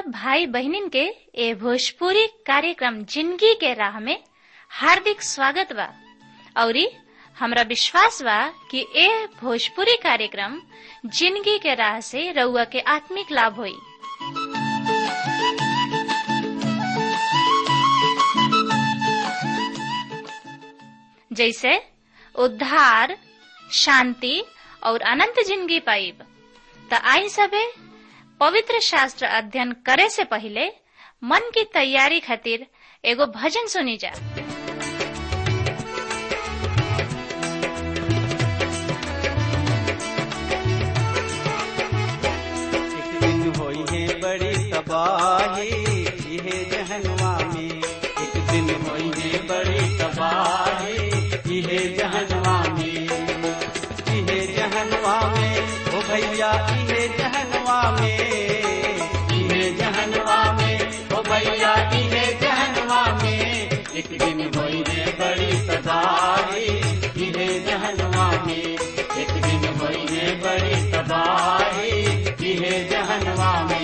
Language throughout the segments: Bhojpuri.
भाई बहनिन के ए भोजपुरी कार्यक्रम जिंदगी के राह में हार्दिक स्वागत बा औरी हमरा विश्वास बा कि ए भोजपुरी कार्यक्रम जिंदगी के राह से रउआ के आत्मिक लाभ होई जैसे उद्धार शांति और अनंत जिंदगी पाइब त आई सबे पवित्र शास्त्र अध्ययन करे से पहले मन की तैयारी खातिर एगो भजन सुनी जा एक दिन होई है बड़ी तबाही इहे जहनवा में एक दिन होई है बड़ी तबाही इहे जहनवा में इहे जहनवा में ओ भैया इहे जहनवा में इहे जहनवा में ओ भैया इहे जहनवा में एक दिन होई है बड़ी तबाही इहे जहनवा में एक दिन होई है बड़ी तबाही इहे जहनवा में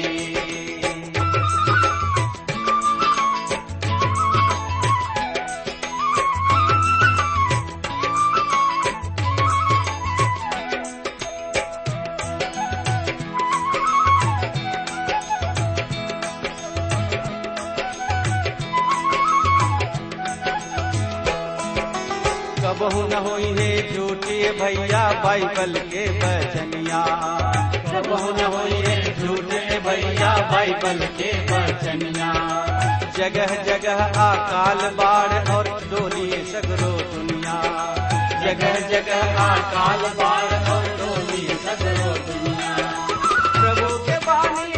कबहू न होई है झूठी भैया बाइबल के बचनिया कबहू न होई है झूठे भैया बाइबल के बचनिया जगह जगह अकाल बाढ़ और डोली सगरो दुनिया जगह जगह अकाल बाढ़ और डोली सगरो दुनिया प्रभु के बानी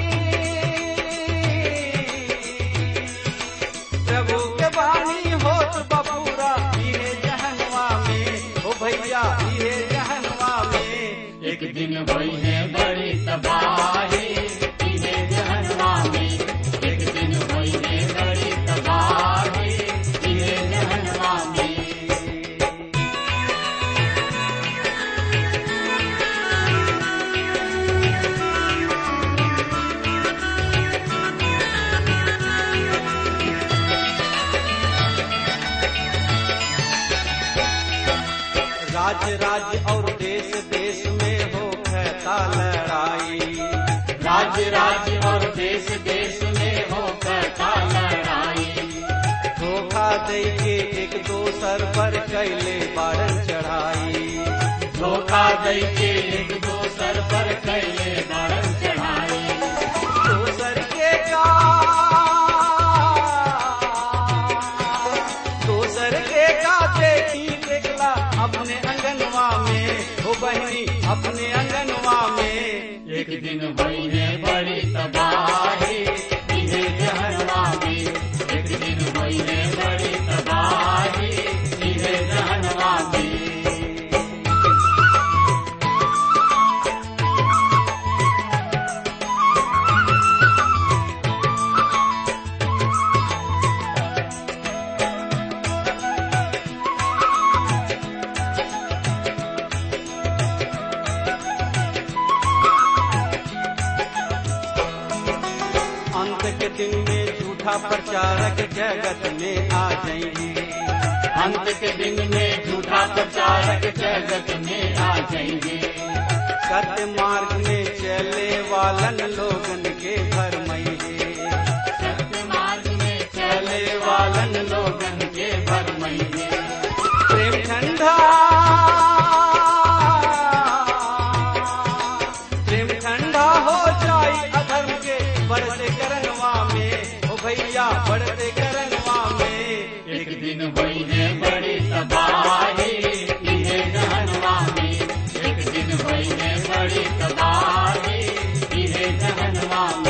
प्रभु के बानी होत बबूरा इहे जहनवा में ओ भैया इहे जहनवा में एक दिन भई है बड़ी तबाही इहे जहनवा में एक दिन भई है बड़ी तबाही इहे जहनवा में राज्य राज्य और देश देश में हो कहता लड़ाई राज्य राज्य और देश देश में हो कहता लड़ाई धोखा दे के एक दोसर पर कैले बारन चढ़ाई धोखा दे के एक दोसर पर कैले बारन चढ़ाई दोसर के का दोसर के का देखी देखला अपने अंगनवा में हो बहनी अपने अंगनवा में एक दिन भई है बड़ी तबाही इहे जहनवा में एक दिन भई है बड़ी तबाही इहे जहनवा में अंत के दिन में झूठा प्रचारक जगत में आ जाएंगे अंत के दिन में झूठा प्रचारक जगत में आ जाएंगे सत्य मार्ग में चले वालन लोगन के भरमइगे सत्य मार्ग में चले वालन लोगन के भरमइगे प्रेम ठंडा प्रेम ठंडा हो जाई अधर्म के बढ़ते करनवा में ओ भैया बढ़ते करनवा में एक दिन हुई है बड़ी तबाही इहे जहनवा में एक दिन हुई है बड़ी तबाही इहे जहनवा में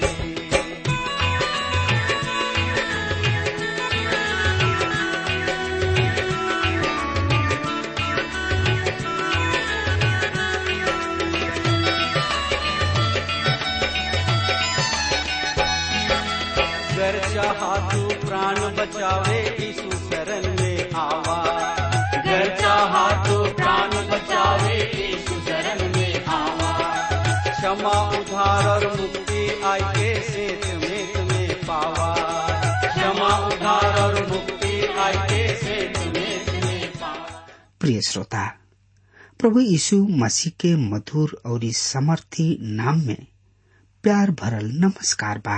कर चाहा तू प्राण बचावे यीशु शरण में आवा कर चाहा तू प्राण बचावे यीशु शरण में आवा क्षमा उधार और मुक्ति आई के सेत में उधार और मुक्ति आए से चुने चुने पाए प्रिय श्रोता प्रभु यीशु मसीह के मधुर और समर्थी नाम में प्यार भरल नमस्कार बा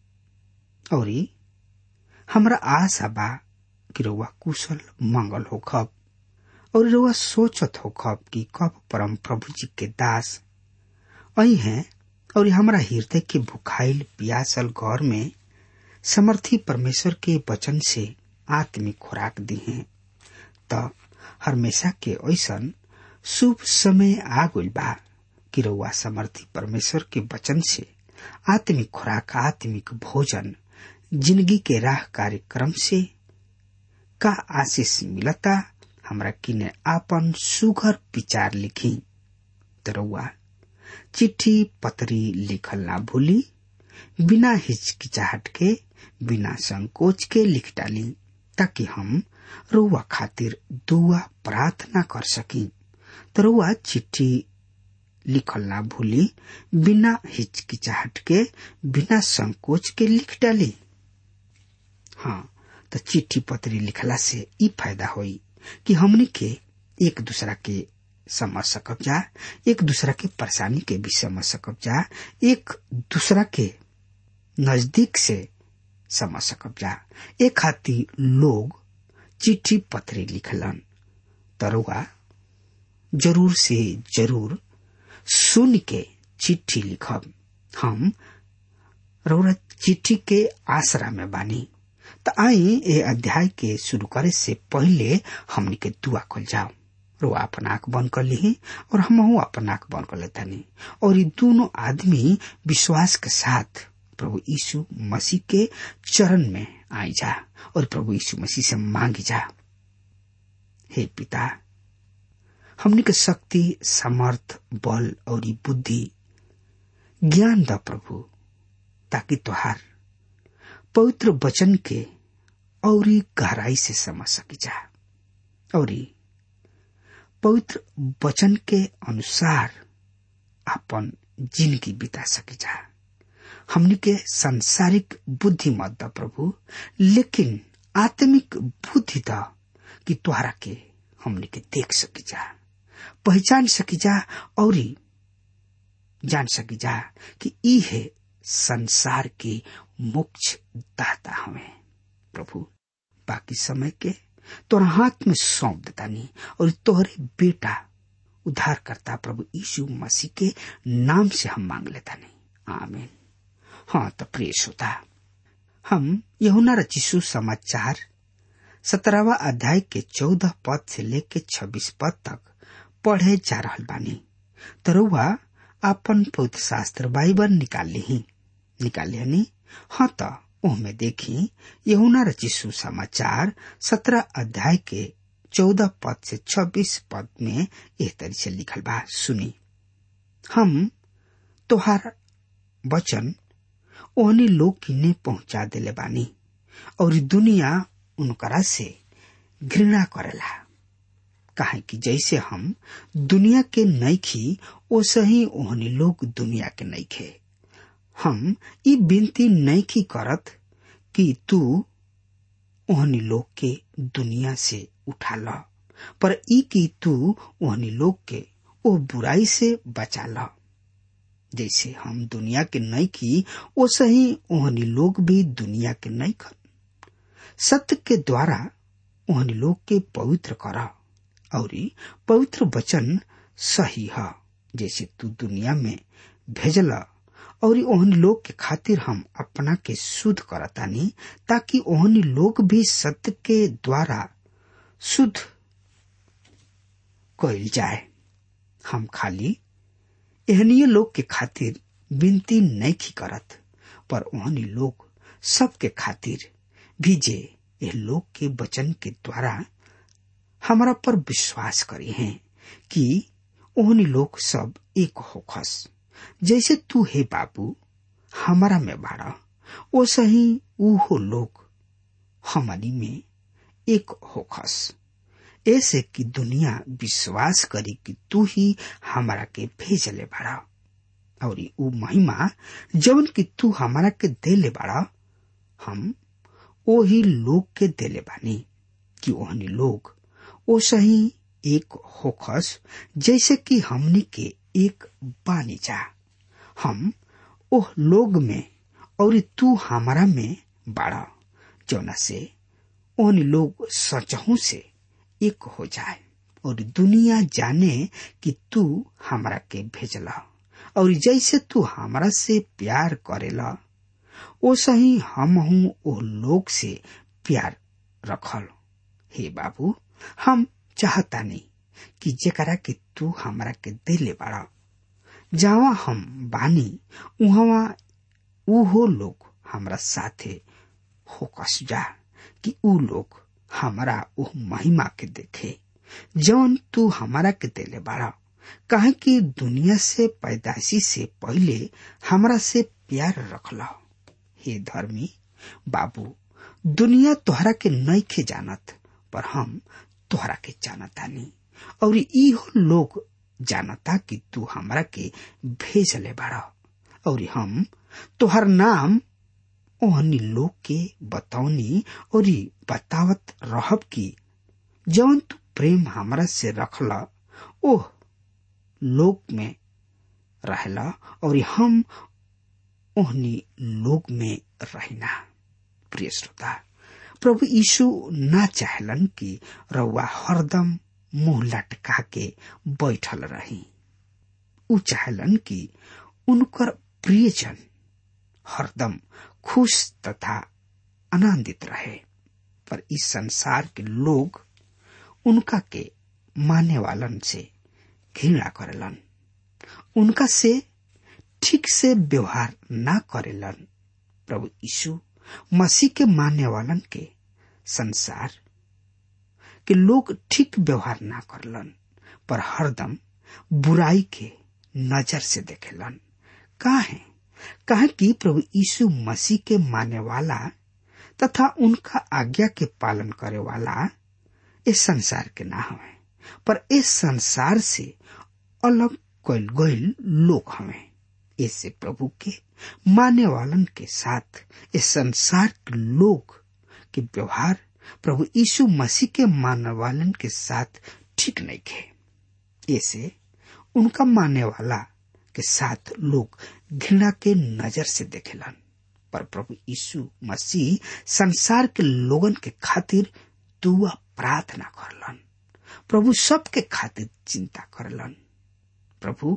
और हमरा आशा बा कि रउआ कुशल मंगल होखब और रउआ सोचत होखब कि कब परम प्रभु जी के दास अही हैं और हमरा हृदय के भुखाइल पियासल घर में समर्थी परमेश्वर के वचन से आत्मिक खुराक दी हैं त हमेशा के ऐसन शुभ समय आ गइल बा कि रउआ समर्थी परमेश्वर के वचन से आत्मिक खुराक आत्मिक भोजन जिंदगी के राह कार्यक्रम से का आशीष मिलता हमरा किने आपन सुघर विचार लिखी त रउआ चिट्ठी पत्री लिखल ना भूली बिना हिचकिचाहट के बिना संकोच के लिख डाली ताकि हम रुआ खातिर दुआ प्रार्थना कर सकी तो रुआ चिट्ठी लिखल ना भूली बिना हिचकिचाहट के बिना संकोच के लिख डाली हाँ तो चिट्ठी पत्री लिखला से ई फायदा होई कि हमनी के एक दूसरा के समझ सकब जा एक दूसरा के परेशानी के भी समझ सकब जा एक दूसरा के नजदीक से समझ सकब जा एक खातिर लोग चिट्ठी पत्री लिखलन तरुआ जरूर से जरूर सुन के चिट्ठी लिखब हम रौरा चिट्ठी के आसरा में बानी त आई ए अध्याय के शुरू करे से पहले हमनी के दुआ कल जाओ रुआ अपन आंख बंद कर ली और हम अपन आंख बंद कर लेतानी और ये दोनों आदमी विश्वास के साथ प्रभु यीशु मसीह के चरण में आई जा और प्रभु यीशु मसीह से मांगी जा हे पिता हमनी के शक्ति समर्थ बल और बुद्धि ज्ञान द प्रभु ताकि तुहार पवित्र वचन के और गहराई से समझ सकी जा और पवित्र वचन के अनुसार अपन जिंदगी बिता सकी जा हमनी के सांसारिक बुद्धि मत द प्रभु लेकिन आत्मिक बुद्धि द कि तुहरा के हमनी के देख सकी जा पहचान सकी जा और जान सकी जा कि ई है संसार के मोक्ष दाता हमें प्रभु बाकी समय के तोरा हाथ में सौंप देता नहीं और तोहरे बेटा उद्धार करता प्रभु यीशु मसीह के नाम से हम मांग लेता नहीं आमीन हाँ तो प्रिय श्रोता हम यहुना रचिसु समाचार सत्रहवा अध्याय के चौदह पद से लेके छब्बीस पद तक पढ़े जा रहा बानी तरुआ अपन पवित्र शास्त्र बाइबल निकाल ली निकाल लिया हाँ तो ओहमे देखी यहुना रचिसु समाचार सत्रह अध्याय के चौदह पद से छब्बीस पद में एह तरी से लिखल बा सुनी हम तोहार वचन ओहनी लोग किने पहुंचा देले बानी और दुनिया उनकरा से घृणा करेला काहे कि जैसे हम दुनिया के नईखी ओसे ही ओहनी लोग दुनिया के नईखे हम ई विनती नईखी करत कि तू ओहनी लोग के दुनिया से उठा ल पर ई कि तू ओहनी लोग के ओ बुराई से बचा ल जैसे हम दुनिया के नईखी ओसे ही ओहनी लोग भी दुनिया के नईखन सत्य के द्वारा ओहनी लोग के पवित्र कर और पवित्र वचन सही है जैसे तू दुनिया में भेजल और ओहनी लोग के खातिर हम अपना के शुद्ध करतानी ताकि ओहनी लोग भी सत्य के द्वारा शुद्ध कइल जाए हम खाली एहनीय लोग के खातिर विनती नहीं करत पर ओहनी लोग सबके खातिर भी जे यह लोग के वचन के द्वारा हमारा पर विश्वास करे हैं कि ओहनी लोग सब एक होखस जैसे तू हे बाबू हमारा में बाड़ा ओ सही ऊहो लोग हमारी में एक होखस ऐसे कि दुनिया विश्वास करी कि तू ही हमारा के भेजले बाड़ा और ऊ महिमा जवन कि तू हमारा के देले बाड़ा हम ओही लोग के देले बानी कि ओहनी लोग ओ सही एक होखस जैसे कि हमनी के एक बानी जा हम ओह लोग में और तू हमारा में बाड़ा जौना से ओहनी लोग सचहू से एक हो जाए और दुनिया जाने कि तू हमरा के भेजला और जैसे तू हमरा से प्यार करेला ओ सही हम हूँ ओ लोग से प्यार रखल हे बाबू हम चाहता नहीं कि जेकरा के तू हमरा के देले बाड़ा जावा हम बानी उहवा उहो लोग हमरा साथे होकस जा कि ऊ लोग हमरा उह महिमा के देखे जौन तू हमारा के देले बाड़ा काहे कि दुनिया से पैदाशी से पहले हमरा से प्यार रखला हे धर्मी बाबू दुनिया तोहरा के नईखे जानत पर हम तोहरा के जानतानी और इहो लोग जानता कि तू हमरा के भेजले बाड़ा और हम तोहर नाम ओहनी लोग के बतौनी और बतावत रहब कि जौन तू प्रेम हमरा से रखला ओह लोक में रहला और हम ओहनी लोक में रहना प्रिय श्रोता प्रभु यीशु ना चाहलन कि रउआ हरदम मुंह लटका के बैठल रही उ चाहलन कि उनकर प्रियजन हरदम खुश तथा आनंदित रहे पर इस संसार के लोग उनका के माने वालन से घृणा करेलन उनका से ठीक से व्यवहार ना करेलन प्रभु यीशु मसीह के मानने वालन के संसार के लोग ठीक व्यवहार ना करलन पर हरदम बुराई के नजर से देखेलन काहे काहे कि प्रभु यीशु मसीह के माने वाला तथा उनका आज्ञा के पालन करे वाला इस संसार के ना हवे पर इस संसार से अलग कल गईल लोग हवे ऐसे प्रभु के माने वालन के साथ इस संसार के लोग के व्यवहार प्रभु यीशु मसीह के मानने वालन के साथ ठीक नहीं खे ऐसे उनका मानने वाला के साथ लोग घृणा के नजर से देखेलन पर प्रभु यीशु मसीह संसार के लोगन के खातिर दुआ प्रार्थना करलन प्रभु सबके खातिर चिंता करलन प्रभु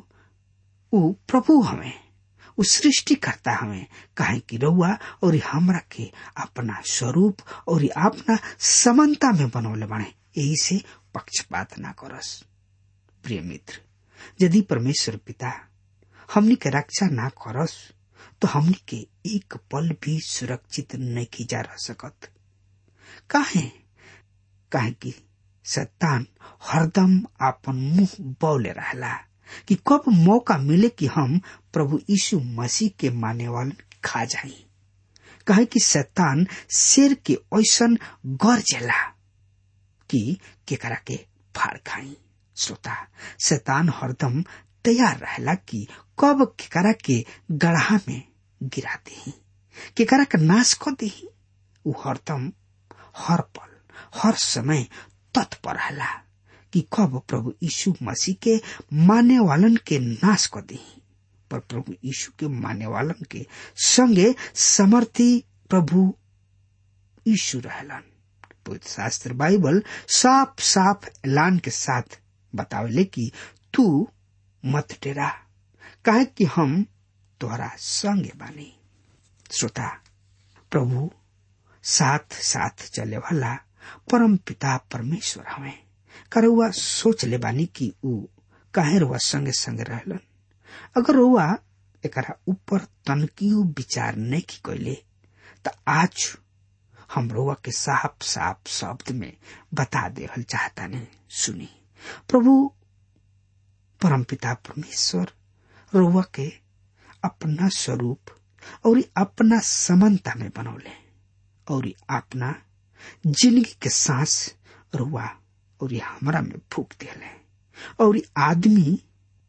ऊ प्रभु हमें उ सृष्टि करता हमें काहे कि रउआ और हमरा के अपना स्वरूप और अपना समानता में बनौले बने यही से पक्षपात ना करस प्रिय मित्र यदि परमेश्वर पिता हमनी के रक्षा ना करस तो हमनी के एक पल भी सुरक्षित नहीं जा रह सकत काहे काहे कि शैतान हरदम आपन मुंह बौले रहला कि कब मौका मिले कि हम प्रभु यीशु मसीह के माने वालन खा जाई कहे कि शैतान शेर के ऐसन गरजेला कि केकरा के फाड़ खाई श्रोता शैतान हरदम तैयार रहला कि कब केकरा के गढ़ा में गिरा दी केकरा के नाश कर दी उ हरदम हर पल हर समय तत्पर रहला कि कब प्रभु यीशु मसीह के माने वालन के नाश कर दी पर प्रभु यीशु के माने वालन के संगे समर्थी प्रभु यीशु रहलन पवित्र शास्त्र बाइबल साफ साफ ऐलान के साथ बतावले कि तू मत डेरा काहे कि हम तोहरा संगे बानी श्रोता प्रभु साथ साथ चले वाला परम पिता परमेश्वर हमें करुआ सोच ले बानी कि ऊ काहे रुआ संगे संगे रहलन अगर रुआ एकरा ऊपर तनकियो विचार नहीं की कैले त आज हम रुआ के साफ साफ शब्द में बता देहल चाहता नहीं सुनी प्रभु परम पिता परमेश्वर रुआ के अपना स्वरूप और अपना समानता में बनौले और अपना जिंदगी के सांस रुआ और हमरा में फूक दिले और आदमी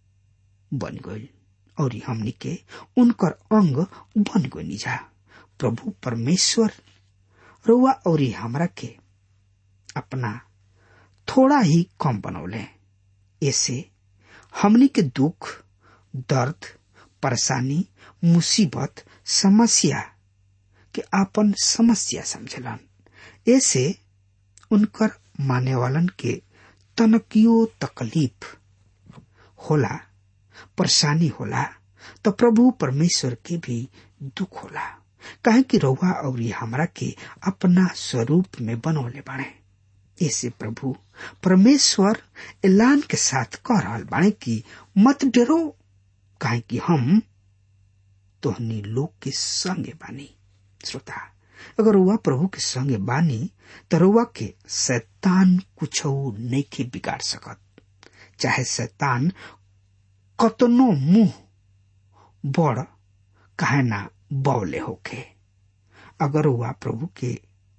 बन गई और हमनी के उनकर अंग बन गई जा प्रभु परमेश्वर रुआ और हमरा के अपना थोड़ा ही कम बनौले ऐसे हमनी के दुख दर्द परेशानी मुसीबत समस्या के आपन समस्या समझलन ऐसे उनकर माने वालन के तनकियो तकलीफ होला परेशानी होला तो प्रभु परमेश्वर के भी दुख होला काहे कि रउआ और हमरा के अपना स्वरूप में बनौले बाणे ऐसे प्रभु परमेश्वर ऐलान के साथ कह रहल बाणे कि मत डरो काहे कि हम तोहनी लोग के संगे बानी श्रोता अगर रुआ प्रभु के संगे बानी तो रुआ के शैतान कुछ नहीं के बिगाड़ सकत चाहे शैतान कतनो मुंह बड़ काहे ना बौले होके अगर रुआ प्रभु के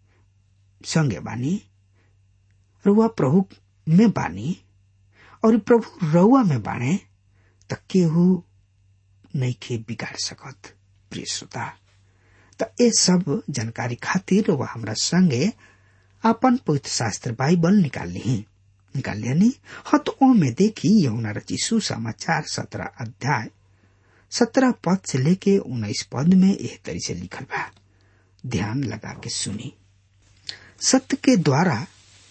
संगे बानी रुआ प्रभु में बानी और प्रभु रउआ में बाणे त केहू नहीं के बिगाड़ सकत प्रिय श्रोता त ये सब जानकारी खातिर वह हमरा संगे अपन पवित्र शास्त्र बाइबल निकाल ली निकाल लिया हाँ तो ओ में देखी यमुना रचिसु समाचार सत्रह अध्याय सत्रह पद से लेके उन्नीस पद में यह तरी से लिखल बा ध्यान लगा के सुनी सत्य के द्वारा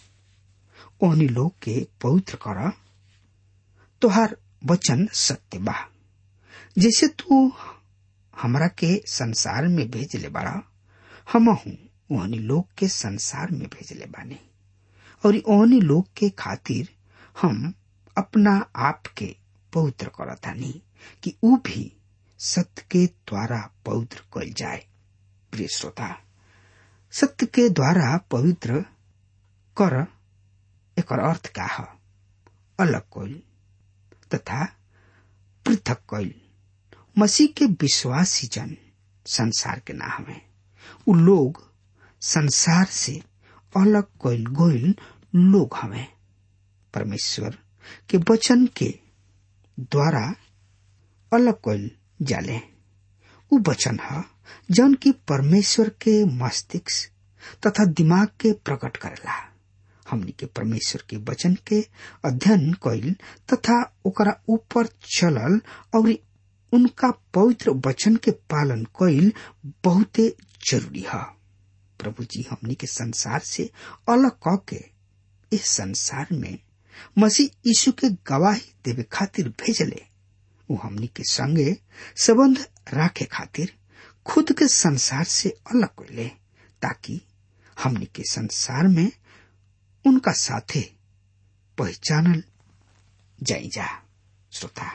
ओहनी लोग के पवित्र कर तोहार वचन सत्य बा जैसे तू हमरा के संसार में भेजले बाड़ा हम हूँ ओहनी लोग के संसार में भेजले बानी और ओहनी लोग के खातिर हम अपना आप के पवित्र करतानी कि ऊ भी सत्य के द्वारा पवित्र कल जाए प्रिय श्रोता सत्य के द्वारा पवित्र कर एक अर्थ का है अलग कइल तथा पृथक कइल मसीह के विश्वासी जन संसार के ना हमें उ लोग संसार से अलग कइल गोइल लोग हमें परमेश्वर के वचन के द्वारा अलग कइल जाले उ वचन है जौन की परमेश्वर के मस्तिष्क तथा दिमाग के प्रकट करेला हमनी के परमेश्वर के वचन के अध्ययन कइल तथा ओकरा ऊपर चलल और उनका पवित्र वचन के पालन कइल बहुते जरूरी है प्रभु जी हमनी के संसार से अलग क के इस संसार में मसीह यीशु के गवाही देवे खातिर भेजले वो हमनी के संगे संबंध राखे खातिर खुद के संसार से अलग कइले ताकि हमनी के संसार में उनका साथे पहचानल जाई जा श्रोता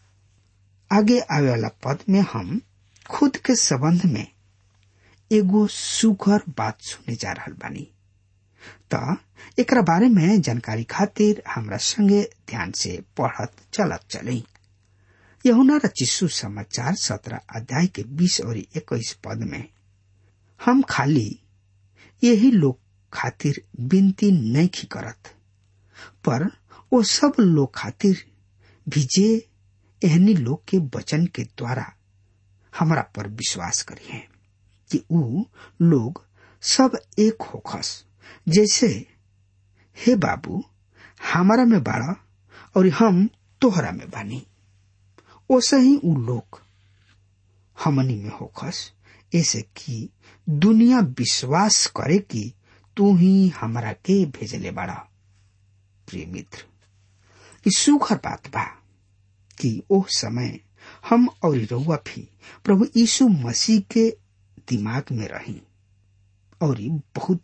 आगे आवे वाला पद में हम खुद के संबंध में एगो सुघर बात सुने जा रहल बानी त एकरा बारे में जानकारी खातिर हमरा संगे ध्यान से पढ़त चलत चली यहुना रचिसु समाचार सत्रह अध्याय के बीस और इक्कीस पद में हम खाली यही लोग खातिर विनती नहीं की करत पर वो सब लोग खातिर भी जे एहनी लोग के वचन के द्वारा हमरा पर विश्वास करी है कि ऊ लोग सब एक होखस जैसे हे बाबू हमारा में बाड़ा और हम तोहरा में बानी ओसे ही ऊ लोग हमनी में होखस ऐसे कि दुनिया विश्वास करे कि तू ही हमरा के भेजले बाड़ा प्रिय मित्र ई सुखर बात बा कि ओ समय हम और रउआ भी प्रभु यीशु मसीह के दिमाग में रही और बहुत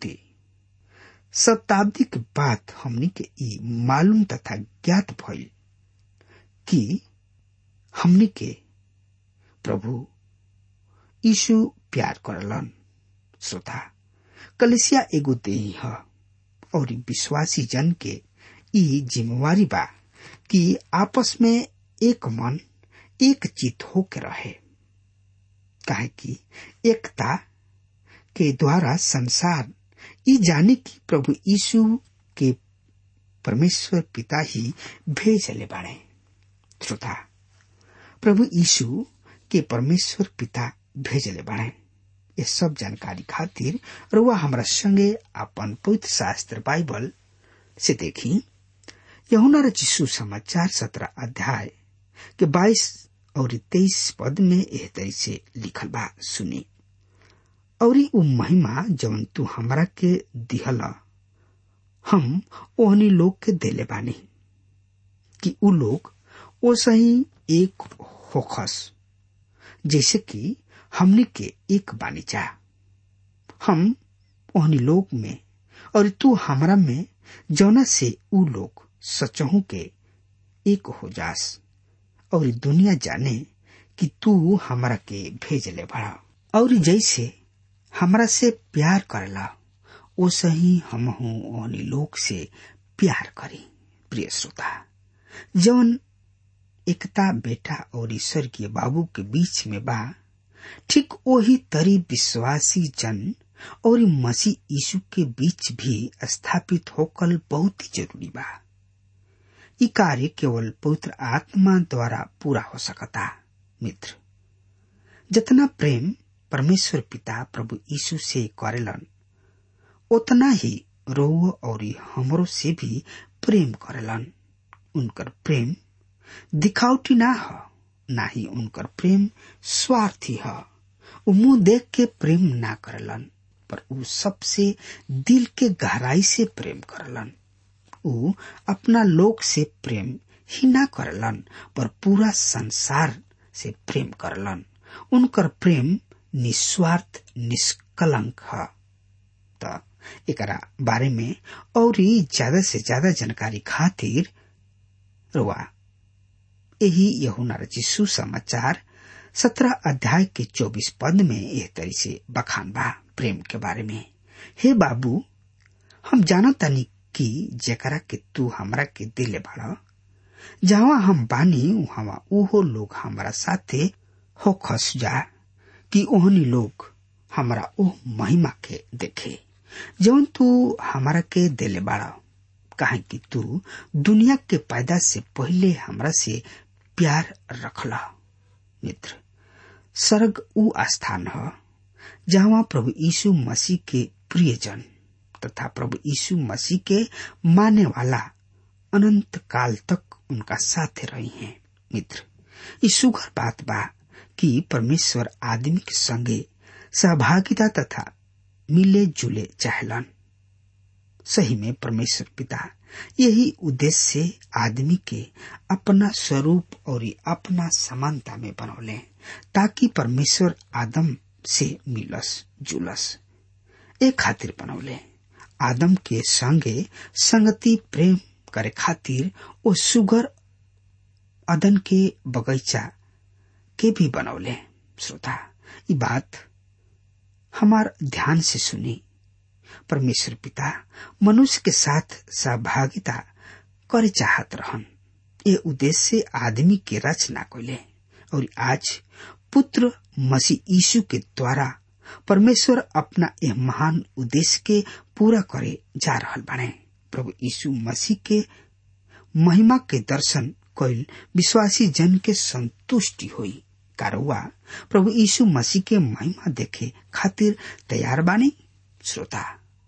शताब्दी के बाद हमनी के ई मालूम तथा ज्ञात भइल कि हमनी के प्रभु यीशु प्यार करलन श्रोता कलिसिया एगो देही है और विश्वासी जन के ई जिम्मेवारी बा कि आपस में एक मन एक चित होके रहे काहे कि एकता के द्वारा संसार ई जाने की प्रभु यीशु के परमेश्वर पिता ही भेजले बाड़े श्रोता प्रभु यीशु के परमेश्वर पिता भेजले बाड़े ये सब जानकारी खातिर रुआ हमरा संगे अपन पवित्र शास्त्र बाइबल से देखी यहुना रचिसु समाचार सत्रह अध्याय के बाईस और तेईस पद में एह तरी से लिखल बा सुनी और उ महिमा जवन तू हमरा के दिहल हम ओहनी लोग के देले बानी कि उ लोग ओ सही एक होखस जैसे कि हमनी के एक बानी जा हम ओहनी लोग में और तू हमरा में जौना से उ लोग सचहू के एक हो जास और दुनिया जाने कि तू हमरा के भेजले बड़ा और जैसे हमरा से प्यार करला ओ सही हम ओहनी लोग से प्यार करी प्रिय श्रोता जौन एकता बेटा और स्वर्गीय बाबू के बीच में बा ठीक वही तरी विश्वासी जन और मसीह यीशु के बीच भी स्थापित होकर बहुत ही जरूरी बा ई कार्य केवल पवित्र आत्मा द्वारा पूरा हो सकता मित्र जितना प्रेम परमेश्वर पिता प्रभु यीशु से करेलन उतना ही रोह और हमरो से भी प्रेम करेलन उनकर प्रेम दिखावटी ना ह ना ही उनकर प्रेम स्वार्थी ह उ मुंह देख के प्रेम ना करलन पर उ सबसे दिल के गहराई से प्रेम करलन उ अपना लोग से प्रेम ही ना करलन पर पूरा संसार से प्रेम करलन उनकर प्रेम निस्वार्थ निष्कलंक है त एकरा बारे में और ज्यादा से ज्यादा जानकारी खातिर रुआ यही यहुना रची सुसमाचार सत्रह अध्याय के चौबीस पद में यह तरी से बखान बा प्रेम के बारे में हे बाबू हम जाना तनी कि जेकरा के तू हमरा के दिले बड़ा जहाँ हम बानी वहाँ उहो लोग हमारा साथे हो खस जा कि ओहनी लोग हमरा ओह महिमा के देखे जौन तू हमरा के दिले बाड़ा काहे कि तू दुनिया के पैदा से पहले हमरा से प्यार रखला मित्र स्वर्ग उ स्थान है जहाँ प्रभु यीशु मसीह के प्रियजन तथा प्रभु यीशु मसीह के माने वाला अनंत काल तक उनका साथ रही हैं मित्र ये सुघर बात बा कि परमेश्वर आदमी के संगे सहभागिता तथा मिले जुले चाहलन सही में परमेश्वर पिता यही उद्देश्य से आदमी के अपना स्वरूप और अपना समानता में बनौले ताकि परमेश्वर आदम से मिलस जुलस एक खातिर बनौले आदम के संगे संगति प्रेम करे खातिर ओ सुगर अदन के बगीचा के भी बनौले श्रोता ये बात हमार ध्यान से सुनी परमेश्वर पिता मनुष्य के साथ सहभागिता करे चाहत रहन ये उद्देश्य से आदमी के रचना कैले और आज पुत्र मसीह यीशु के द्वारा परमेश्वर अपना यह महान उद्देश्य के पूरा करे जा रहल बने प्रभु यीशु मसीह के महिमा के दर्शन कैल विश्वासी जन के संतुष्टि हुई कारुआ प्रभु यीशु मसीह के महिमा देखे खातिर तैयार बानी श्रोता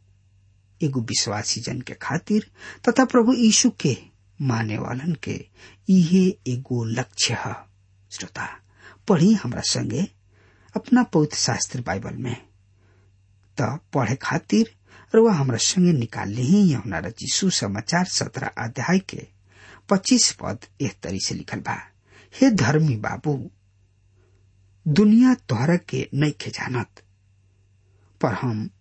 एगो विश्वासी जन के खातिर तथा प्रभु यीशु के माने वालन के इहे एगो लक्ष्य है श्रोता पढ़ी हमरा संगे अपना पवित्र शास्त्र बाइबल में त पढ़े खातिर रुआ हमरा संगे निकाल ली यमुना रची सुसमाचार सत्रह अध्याय के पच्चीस पद एक तरी से लिखल बा हे धर्मी बाबू दुनिया तोहरा के नहीं खे जानत पर हम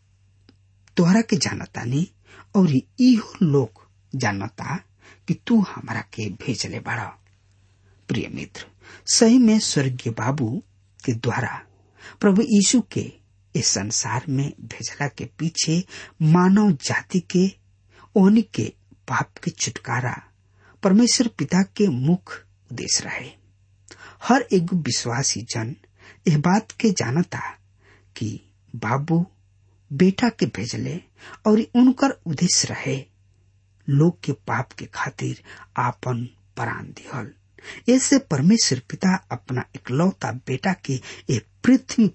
तोहरा के जानतानी और इहो लोग जानता कि तू हमरा के भेजले बाड़ा प्रिय मित्र सही में स्वर्गीय बाबू के द्वारा प्रभु यीशु के इस संसार में भेजला के पीछे मानव जाति के ओहनी के पाप के छुटकारा परमेश्वर पिता के मुख्य उद्देश्य रहे हर एक विश्वासी जन यह बात के जानता कि बाबू बेटा के भेजले और उनकर उद्देश्य रहे लोग के पाप के खातिर आपन प्राण दिहल ऐसे परमेश्वर पिता अपना इकलौता बेटा के एक पृथ्वी पर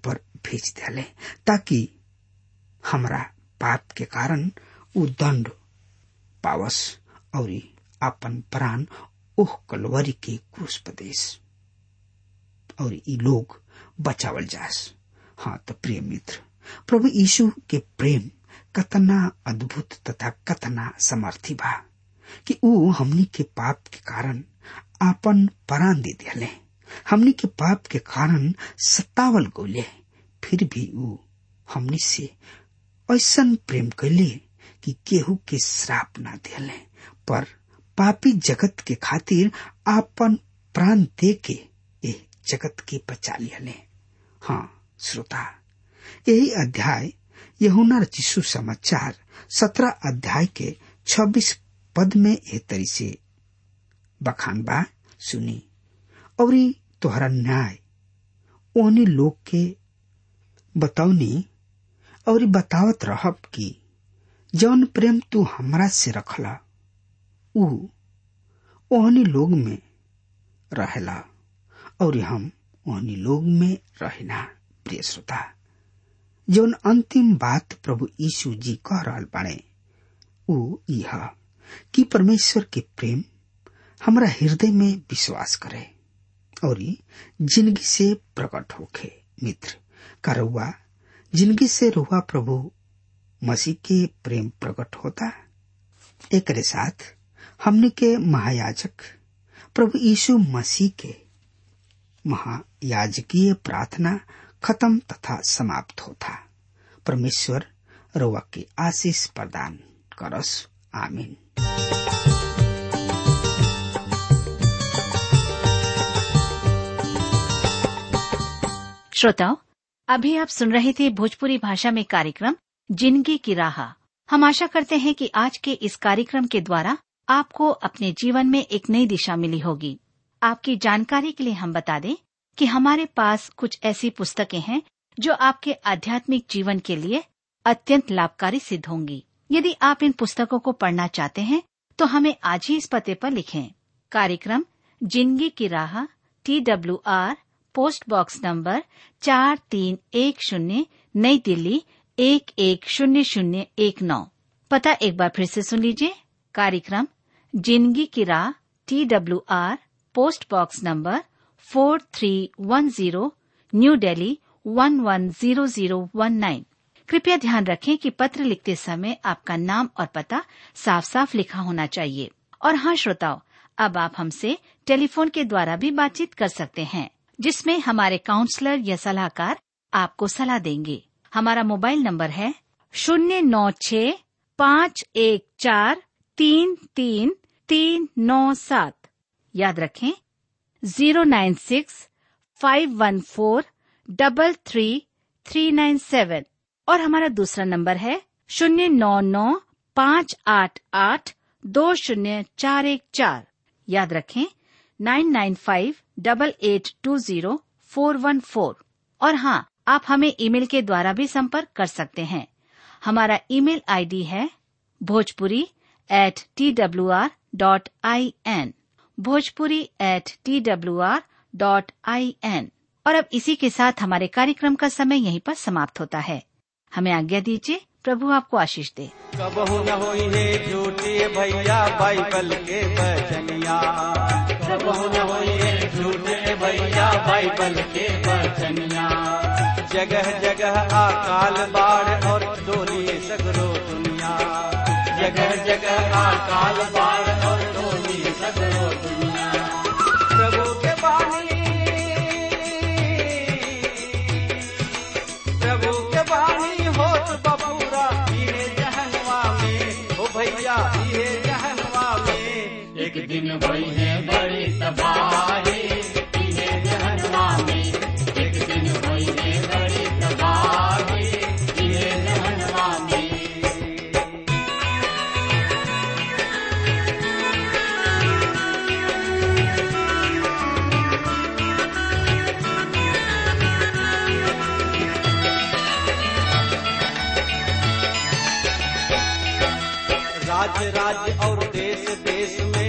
भेज दिले ताकि हमरा पाप के कारण उ दंड पावस और अपन प्राण ओह कलवरी के क्रूस प्रदेश और ई लोग बचावल जास हाँ तो प्रिय मित्र प्रभु यीशु के प्रेम कतना अद्भुत तथा कतना समर्थी बा कि ऊ हमनी के पाप के कारण आपन प्राण दे दिले हमनी के पाप के कारण सतावल गोले फिर भी ऊ हमनी से ऐसन प्रेम कैले कि केहू के श्राप ना दिले पर पापी जगत के खातिर आपन प्राण दे के ए जगत के बचा लियले हाँ श्रोता यही अध्याय यहुना रचिसु समाचार सत्रह अध्याय के छब्बीस पद में ए तरी से बखान बा सुनी और तोहरा न्याय ओनी लोग के बतौनी और बतावत रहब कि जौन प्रेम तू हमरा से रखला ऊ ओहनी लोग में रहेला और हम ओहनी लोग में रहना प्रिय श्रोता जौन अंतिम बात प्रभु यीशु जी कह रहल बाड़े ऊ यह कि परमेश्वर के प्रेम हमरा हृदय में विश्वास करे और जिंदगी से प्रकट होखे मित्र का रउआ जिंदगी से रुआ प्रभु मसीह के प्रेम प्रकट होता एक साथ हमने के महायाजक प्रभु यीशु मसीह के महायाजकीय प्रार्थना खत्म तथा समाप्त होता परमेश्वर रुआ के आशीष प्रदान करस आमीन श्रोताओं अभी आप सुन रहे थे भोजपुरी भाषा में कार्यक्रम जिंदगी की राह हम आशा करते हैं कि आज के इस कार्यक्रम के द्वारा आपको अपने जीवन में एक नई दिशा मिली होगी आपकी जानकारी के लिए हम बता दें कि हमारे पास कुछ ऐसी पुस्तकें हैं जो आपके आध्यात्मिक जीवन के लिए अत्यंत लाभकारी सिद्ध होंगी यदि आप इन पुस्तकों को पढ़ना चाहते हैं तो हमें आज ही इस पते पर लिखें कार्यक्रम जिंदगी की राह T W R post box number चार तीन एक शून्य नई दिल्ली एक एक शून्य शून्य एक नौ पता एक बार फिर से सुन लीजिए कार्यक्रम जिंदगी की राह T W R post box number four three one zero New Delhi one one zero zero one nine कृपया ध्यान रखें कि पत्र लिखते समय आपका नाम और पता साफ साफ लिखा होना चाहिए और हाँ श्रोताओं अब आप हमसे टेलीफोन के द्वारा भी बातचीत कर सकते हैं जिसमें हमारे काउंसलर या सलाहकार आपको सलाह देंगे हमारा मोबाइल नंबर है शून्य नौ छ पाँच एक चार तीन तीन तीन नौ सात याद रखें zero nine six five one four double three three nine seven और हमारा दूसरा नंबर है शून्य नौ नौ पाँच आठ आठ दो शून्य चार एक चार याद रखें nine nine five double eight two zero four one four और हाँ आप हमें ईमेल के द्वारा भी संपर्क कर सकते हैं हमारा ईमेल आईडी है Bhojpuri at T W R dot I N Bhojpuri at T W R dot I N और अब इसी के साथ हमारे कार्यक्रम का समय यहीं पर समाप्त होता है हमें आज्ञा दीजिए प्रभु आपको आशीष दे कबहू न होई है झूठे भैया बाइबल के बचनिया कबहू न होई है झूठे भैया बाइबल के बचनिया जगह जगह अकाल बाढ़ और डोली सगरो दुनिया जगह जगह अकाल बाढ़ और डोली सगरो दुनिया प्रभु के बानी प्रभु के बानी होत बबूरा इहे जहनवा में ओ भैया इहे जहनवा में एक दिन होई है बड़ी तबाही इहे जहनवा में एक दिन होई है बड़ी तबाही इहे जहनवा में राज्य राज्य और देश देश में